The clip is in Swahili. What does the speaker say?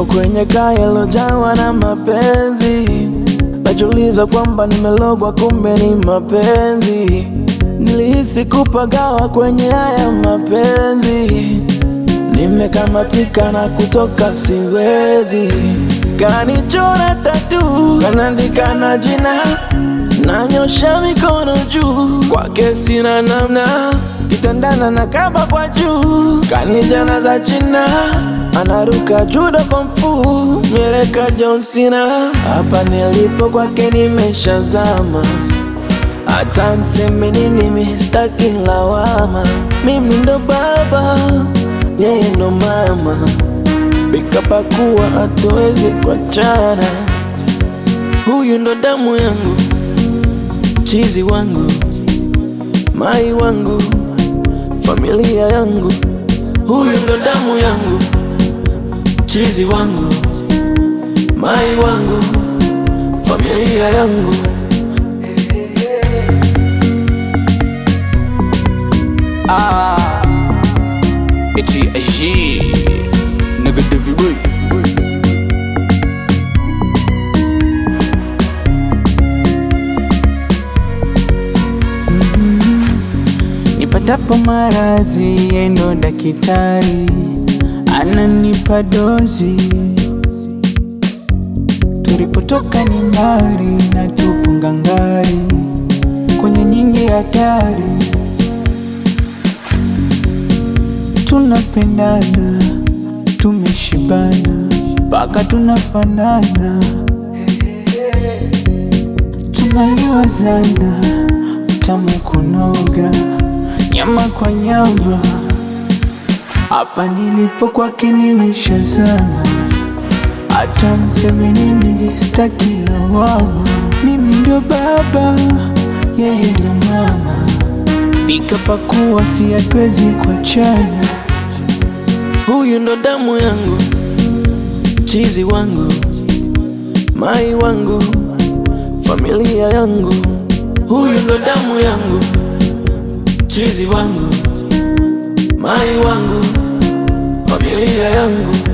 Nipo kwenye kaya lojawa na mapenzi, najuliza kwamba nimelogwa, kumbe ni mapenzi. Nilihisi kupagawa kwenye haya mapenzi, nimekamatika na kutoka siwezi. Kanichora tatu, kanaandika na jina, nanyosha mikono juu, kwake sina namna, kitandana na kaba kwa juu, kanijana za china anaruka judo komfu mieleka John Cena. Hapa nilipo kwake nimeshazama, hata mseme nini mi sitaki lawama. Mimi ndo baba, yeye ndo mama, bikapakuwa hatuwezi kuachana. Huyu ndo damu yangu, chizi wangu, mai wangu, familia yangu. Huyu ndo damu yangu chizi wangu, mai wangu, familia yangu. Ah, eti aji negative boy. Nipatapo maradhi, yeye ndo daktari ananipa dozi. Tulipotoka ni mbali na tupo ngangari kwenye nyingi hatari, tunapendana, tumeshibana mpaka tunafanana, tunaliwazana tamu kunoga, nyama kwa nyama. Hapa nilipo kwake nimeshazama, hata mseme nini sitaki lawama. Mimi ndo baba, yeye ndo mama, pika pakuwa, si hatuwezi kuachana. Huyu ndo damu yangu, chizi wangu, mai wangu, familia yangu. Huyu ndo damu yangu, chizi wangu, mai wangu, familia yangu.